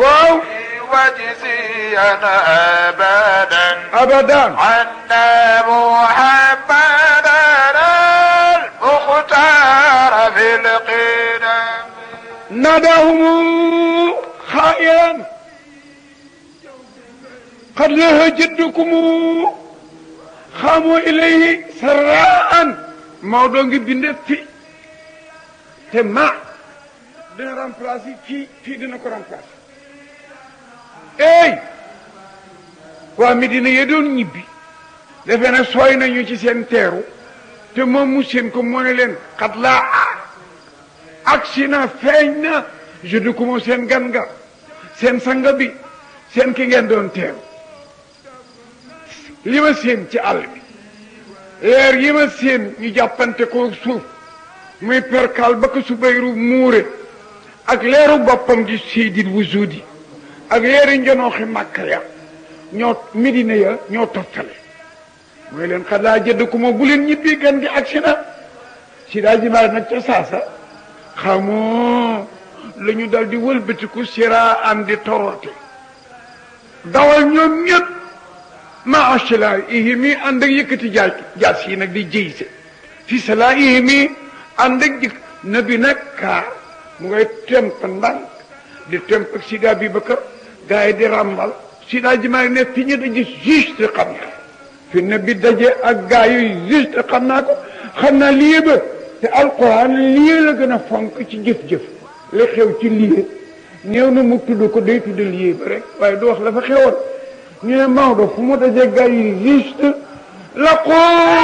waaw وجزيا أبدا abadan عنا محمدا المختار في القدم ناداهم خائرا قد له جدكم خاموا إليه سراء Maodo ngi binde fi te ma dina remplacer fii fii dina ko remplacer ey waa Medina ye doon ñibbi defe na sooy nañu ci seen teeru te moom mu seen ko moo ne leen xat laa agsi na feeñ na jeudi ko seen gan nga seen sanga bi seen ki ngeen doon teeru li ma seen ci àll bi leer yi ma seen ñu jàppante ko suuf muy perkal ba ko subayru muure ak leeru boppam di siidit wujudi ak leeri njonooxi màkka ya ñoo midina ya ñoo toftale mooy leen xalaa jëdd ku ma bu leen ñibbi gan gi agsi na si daa jimaar nag ca saasa xamoo la ñu dal di wëlbatiku sira am di torote dawal ñoom ñëpp ma asla ihimi ànd ak yëkkati jaaj jaas yi nag di jëyse fi sala ihimi ànd ak jëkk nabi nag kaar mu ngay temp ndànk di temp ak sida bi bakar gars yi di ràmbal sida jimaar ne fi ñu daje juste xam naa fi nabi daje ak gars yi juste xam naa ko xam naa lii ba te alquran lii la gën a fonk ci jëf-jëf li xew ci lii néew na mu tudd ko day tudd lii ba rek waaye du wax la fa xewoon ñu ne Maodo fu mu dajee gars yi juste la ko